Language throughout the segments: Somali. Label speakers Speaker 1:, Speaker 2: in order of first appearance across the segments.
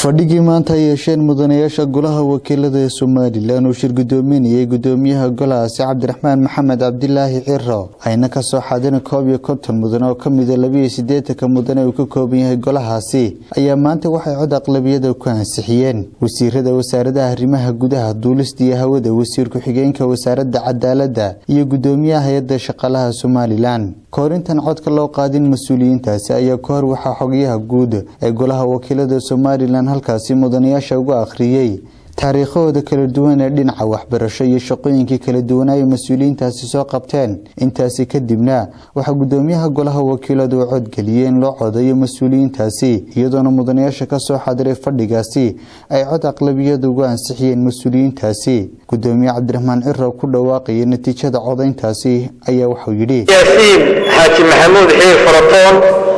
Speaker 1: fadhigii maanta ay yeesheen mudanayaasha golaha wakiilada ee somalilan uu shir gudoominayay gudoomiyaha golahaasi cabdiraxmaan maxamed cabdilaahi ciro ayna kasoo xaadirin koob iyo konton mudan oo kamida labiiyo sideetanka mudane uu ka kooban yahay golahaasi ayaa maanta waxay cod aqlabiyada ku ansixiyeen wasiirada wasaaradaha arrimaha gudaha duulista iyo hawada wasiir ku-xigeenka wasaaradda cadaalada iyo gudoomiyaha hay-adda shaqaalaha somalilan koorintan codka loo qaadin mas-uuliyiintaasi ayaa ka hor waxaa xogyaha guud ee golaha wakiilada somalilan halkaasi mudanayaasha uga akhriyey taariikhahooda kala duwan ee dhinaca waxbarasho iyo shaqooyinkii kala duwanaayo mas-uuliyiintaasi soo qabteen intaasi kadibna waxaa gudoomiyaha golaha wakiiladu u codgeliyey in loo codayo mas-uuliyiintaasi iyadoona mudanayaasha kasoo xadiray fadhigaasi ay cod aqlabiyada ugu ansixiyeen mas-uuliyiintaasi gudoomiye cabdiraxmaan ciro ku dhawaaqaya natiijada codayntaasi ayaa wuxuu yidhi
Speaker 2: yaasiin xaaji maxamuud xiir faratoon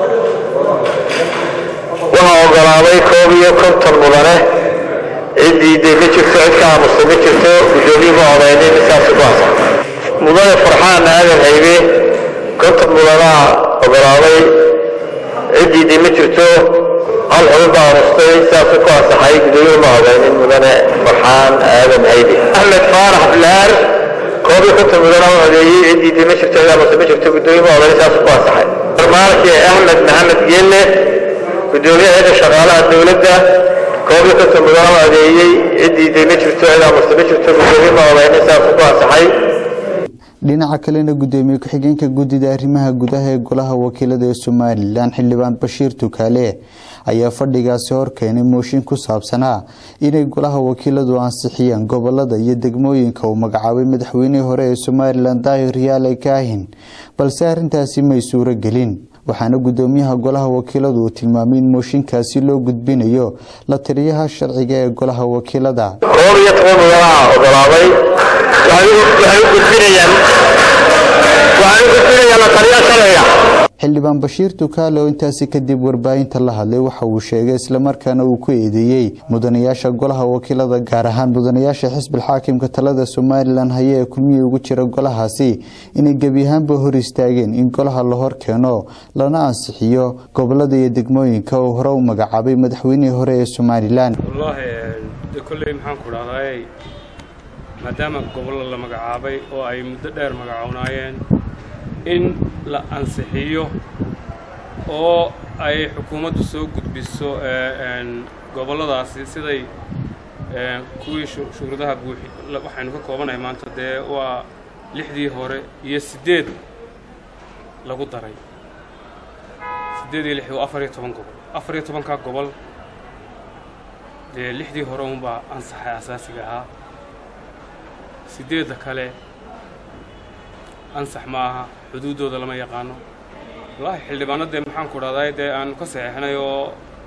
Speaker 2: waxaa ogolaaday koob iyo konton mudane ciddii dee ma jirto cid ka aamusta ma jirto guddoomiye ma odaynin saasi ku asa mudane farxaan aadan haybe konton mudanaa ogolaaday ciddii dee ma jirto hal xubin baa aamustay saasi ku asaxay guddoomiye ma odaynin mudane farxaan aadan haybe axmed faarax bilaar koob iyo konton mudanaa u codeeyey ciddii dee ma jirto cid aamusta ma jirto guddoomiye ma odaynin saasi ku asaxay barmaalkii axmed maxamed geelle gudoomiyaheeda shaqaalaha dowladda koob iyo konton mudana u adeeyey ciddii dee ma jirto cid aamusta ma jirto gudoomiye ma odaynin saasi ku asaxay
Speaker 1: dhinaca kalena gudoomiye ku-xigeenka guddida arrimaha gudaha ee golaha wakiilada ee somalilan xildhibaan bashiir tukaale ayaa fadhigaasi horkeenay mooshin ku saabsanaa inay golaha wakiiladu ansixiyaan gobolada iyo degmooyinka uu magacaabay madaxweynihii hore ee somalilan daahir yaale kaahin balse arrintaasi may suuro gelin waxaana gudoomiyaha golaha wakiiladu uu tilmaamay in mooshinkaasi loo gudbinayo la taliyaha sharciga ee golaha wakiilada
Speaker 2: koob iyo toban mudanaa ogolaaday waxay u gudbinayaan waxay u gudbinayaan la taliyaha sharciga
Speaker 1: xildhibaan bashiir tukaale oo intaasi kadib warbaahinta la hadlay waxa uu sheegay islamarkaana uu ku eedeeyey mudanayaasha golaha wakiilada gaar ahaan mudanayaasha xisbil xaakimka talada somalilan haya ee kulmihii ugu jira golahaasi inay gebi ahaanba hor istaageen in golaha la hor keeno lana ansixiyo gobolada iyo degmooyinka uu hore u magacaabay madaxweynihii hore ee somalilan
Speaker 3: wallaahi de kolley maxaan ku dhahdaay maadaama gobollo la magacaabay oo ay muddo dheer magacownaayeen in la ansixiyo oo ay xukuumaddu soo gudbiso gobolladaasi siday kuwii shuruudaha buuxi waxaynu ka koobanahay maanta dee waa lixdii hore iyo siddeed lagu daray siddeed iyo lix waa afar iyo toban gobol afar iyo tobankaa gobol dee lixdii hore unbaa ansaxay asaasiga ahaa siddeedda kale ansax ma aha xuduuddooda lama yaqaano wallaahi xildhibaano dee maxaan ku dhahday dee aanu ka saxeexnay oo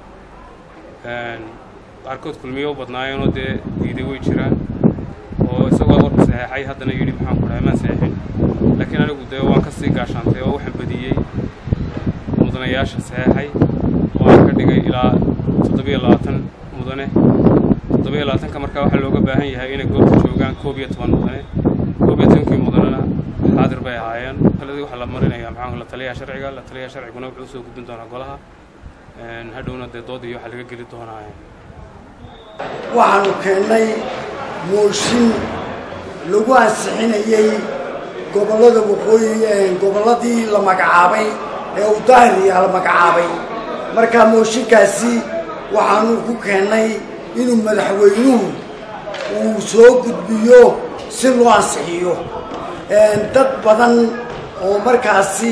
Speaker 3: qaarkood kulmiye u badnaayeenoo dee diiday way jiraan oo isagoo warka saxeexay haddana yidhi maxaan ku dhahay maan saxeexin laakiin anigu dee waan ka sii gaashaantay oo waxaan badiyey mudanayaasha saxeexay oo aan ka dhigay ilaa toddobiyo labaatan mudane toddobiyo labaatanka markaa waxaa looga baahan yahay inay goobta joogaan koob iyo toban mudane koob iyo tobankii mudanena xaadir bay ahaayeen kaladii waxaa la marinaya maxaa la taliyaha sharciga la taliyaha sharciguna wuxuu usoo gudbin doonaa golaha hadhowna dee dood iyo waxaa laga geli doonaa
Speaker 4: waxaanu keennay mooshin lagu ansixinayey gobollada waqooyi gobolladii la magacaabay ee uu daahiriyaa la magacaabay markaa mooshinkaasi waxaanu ku keennay inuu madaxweynuhu uu soo gudbiyo si loo ansixiyo dad badan oo markaasi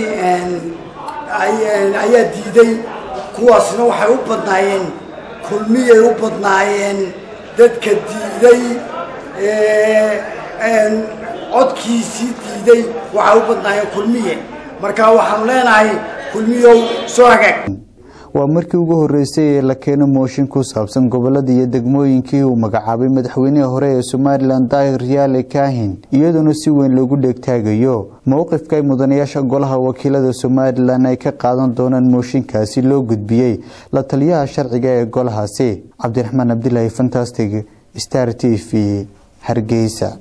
Speaker 4: ayaa diiday kuwaasna waxay u badnaayeen kulmiyay u badnaayeen dadka diiday codkiisii diiday waxay u badnaayeen kulmiye marka waxaanu leenahay kulmiyow soo hagaag
Speaker 1: waa markii ugu horeysay ee la keeno mooshin ku saabsan gobolada iyo degmooyinkii uu magacaabay madaxweynihii hore ee somalilan daahir yaale kaahin iyadoona si weyn loogu dheegtaagayo mowqifka ay mudanayaasha golaha wakiilada somalilan ay ka qaadan doonaan mooshinkaasi loo gudbiyey la taliyaha sharciga ee golahaasi cabdiraxmaan cabdilaahi fantastic star t v hargeysa